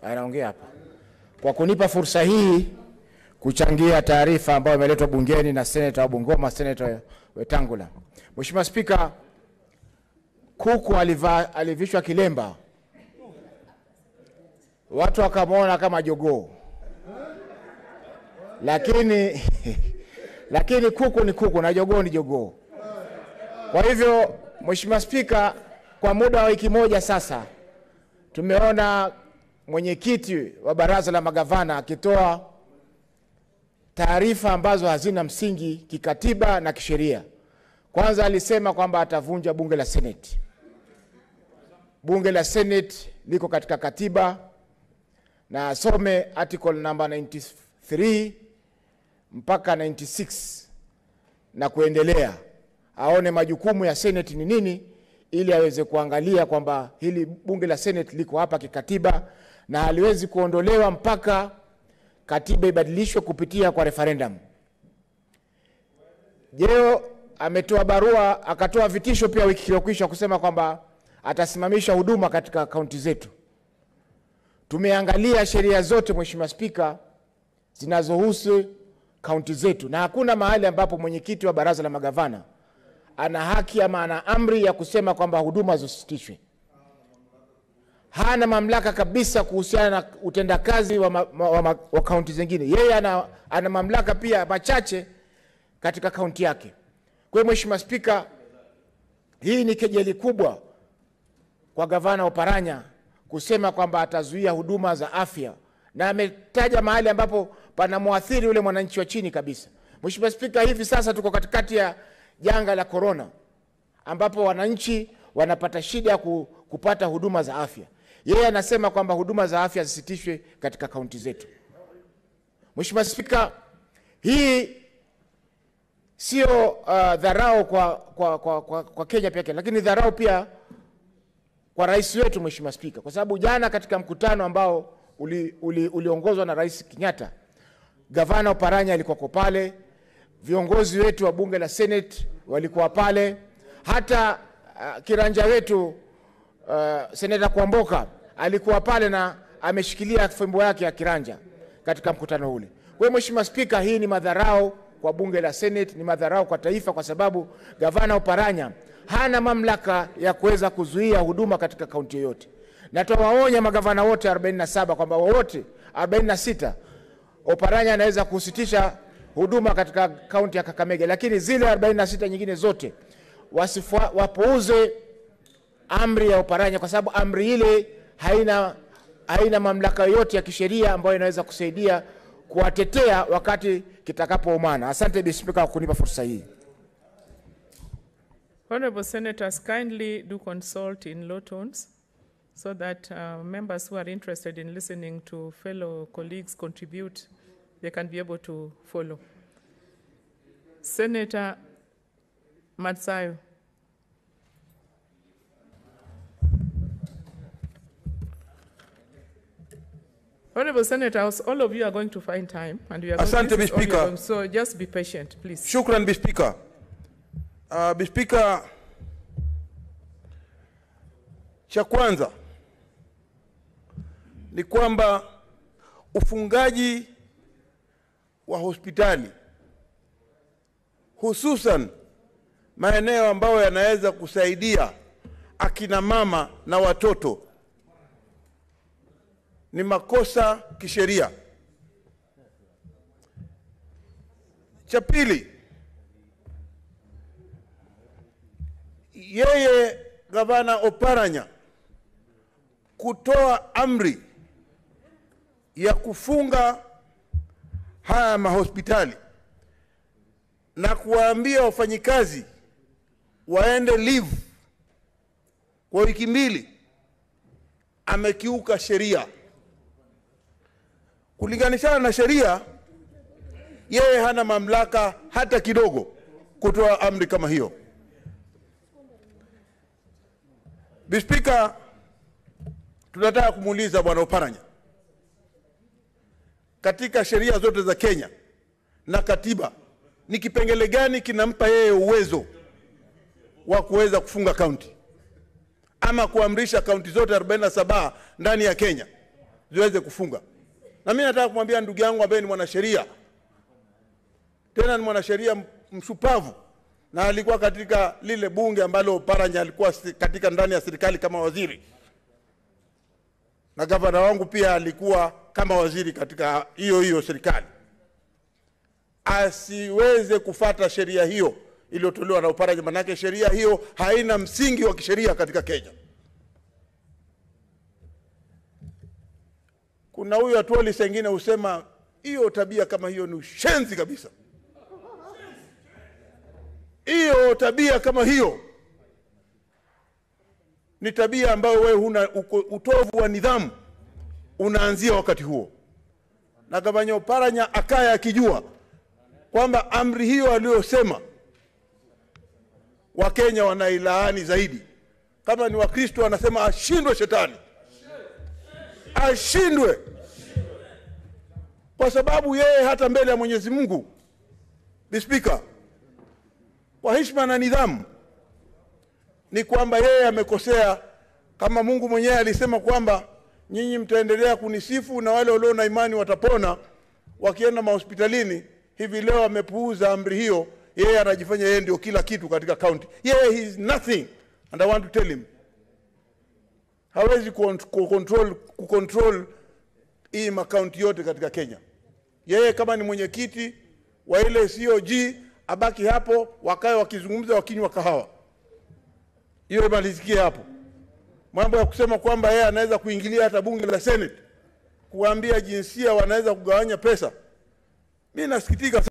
anaongea hapa, kwa kunipa fursa hii kuchangia taarifa ambayo imeletwa bungeni na seneta wa Bungoma, seneta Wetangula. Mheshimiwa Spika, kuku aliva, alivishwa kilemba, watu wakamwona kama jogoo, lakini lakini kuku ni kuku na jogoo ni jogoo. Kwa hivyo, Mheshimiwa Spika, kwa muda wa wiki moja sasa tumeona mwenyekiti wa baraza la magavana akitoa taarifa ambazo hazina msingi kikatiba na kisheria. Kwanza alisema kwamba atavunja bunge la Seneti. Bunge la Seneti liko katika katiba na asome article number 93 mpaka 96 na kuendelea, aone majukumu ya Seneti ni nini, ili aweze kuangalia kwamba hili bunge la Seneti liko hapa kikatiba na haliwezi kuondolewa mpaka katiba ibadilishwe kupitia kwa referendum. Jeo ametoa barua akatoa vitisho pia wiki iliyokwisha kusema kwamba atasimamisha huduma katika kaunti zetu. Tumeangalia sheria zote Mheshimiwa Spika zinazohusu kaunti zetu, na hakuna mahali ambapo mwenyekiti wa baraza la magavana ana haki ama ana amri ya kusema kwamba huduma zisitishwe. Hana mamlaka kabisa kuhusiana na utendakazi wa, ma, wa, wa, wa kaunti zingine. Yeye ana, ana mamlaka pia machache katika kaunti yake. Kwa hiyo Mheshimiwa Spika, hii ni kejeli kubwa kwa gavana Oparanya kusema kwamba atazuia huduma za afya, na ametaja mahali ambapo panamwathiri yule mwananchi wa chini kabisa. Mheshimiwa Spika, hivi sasa tuko katikati ya janga la korona, ambapo wananchi wanapata shida ya ku, kupata huduma za afya. Yeye anasema kwamba huduma za afya zisitishwe katika kaunti zetu. Mheshimiwa Spika, hii sio uh, dharau kwa, kwa, kwa, kwa, kwa Kenya pekee, lakini dharau pia kwa rais wetu Mheshimiwa Spika, kwa sababu jana katika mkutano ambao uliongozwa uli, uli na Rais Kenyatta, gavana Oparanya alikuwako pale, viongozi wetu wa bunge la Senate walikuwa pale, hata uh, kiranja wetu uh, seneta Kwamboka alikuwa pale na ameshikilia fimbo yake ya kiranja katika mkutano ule. Kwa hiyo Mheshimiwa Spika, hii ni madharau kwa bunge la Senate, ni madharau kwa taifa, kwa sababu gavana Oparanya hana mamlaka ya kuweza kuzuia huduma katika kaunti yoyote, na tuwaonya magavana wote 47 kwamba wote 46 Oparanya anaweza kusitisha huduma katika kaunti ya Kakamega, lakini zile 46 nyingine zote wasifua, wapuuze amri ya Oparanya kwa sababu amri ile haina, haina mamlaka yoyote ya kisheria ambayo inaweza kusaidia kuwatetea wakati kitakapoumana. Asante Bi Spika kwa kunipa fursa hii. Honorable Senators, kindly do consult in low tones so that uh, members who are interested in listening to fellow colleagues contribute, they can be able to follow. Senator Matsayo. Honorable Senators, all of you are going to find time, and we are going, Asante, this is all Speaker. you're going- so just be patient, please. Shukran Bi Spika. Uh, Bi Spika, cha kwanza ni kwamba ufungaji wa hospitali hususan maeneo ambayo yanaweza kusaidia akina mama na watoto ni makosa kisheria. Cha pili, yeye gavana Oparanya kutoa amri ya kufunga haya mahospitali na kuwaambia wafanyikazi waende leave kwa wiki mbili, amekiuka sheria. Kulinganishana na sheria, yeye hana mamlaka hata kidogo kutoa amri kama hiyo. Bispika, tunataka kumuuliza bwana Oparanya, katika sheria zote za Kenya na katiba, ni kipengele gani kinampa yeye uwezo wa kuweza kufunga kaunti ama kuamrisha kaunti zote 47 ndani ya Kenya ziweze kufunga. Na mimi nataka kumwambia ndugu yangu ambaye ni mwanasheria, tena ni mwanasheria mshupavu, na alikuwa katika lile bunge ambalo Paranya alikuwa si- katika ndani ya serikali kama waziri, na gavana wangu pia alikuwa kama waziri katika hiyo hiyo serikali, asiweze kufata sheria hiyo iliyotolewa na Uparanya, manake sheria hiyo haina msingi wa kisheria katika Kenya. Kuna huyu Atuoli sengine husema hiyo tabia kama hiyo ni ushenzi kabisa. Hiyo tabia kama hiyo ni tabia ambayo wewe huna uko- utovu wa nidhamu unaanzia wakati huo, na gavana Oparanya akaya akijua kwamba amri hiyo aliyosema Wakenya wanailaani zaidi. Kama ni Wakristo anasema ashindwe shetani, ashindwe, kwa sababu yeye hata mbele ya Mwenyezi Mungu, the Speaker, kwa heshima na nidhamu, ni kwamba yeye amekosea, kama Mungu mwenyewe alisema kwamba nyinyi mtaendelea kunisifu na wale walio na imani watapona wakienda mahospitalini. Hivi leo amepuuza amri hiyo, yeye anajifanya yeye ndio kila kitu katika kaunti. Yeye he is nothing and I want to tell him hawezi kuont- kucontrol, kucontrol hii makaunti yote katika Kenya. Yeye kama ni mwenyekiti wa ile COG abaki hapo, wakae wakizungumza, wakinywa kahawa, hiyo imalizikie hapo. Mambo ya kusema kwamba yeye anaweza kuingilia hata bunge la Senate kuwaambia jinsia wanaweza kugawanya pesa, mi nasikitika.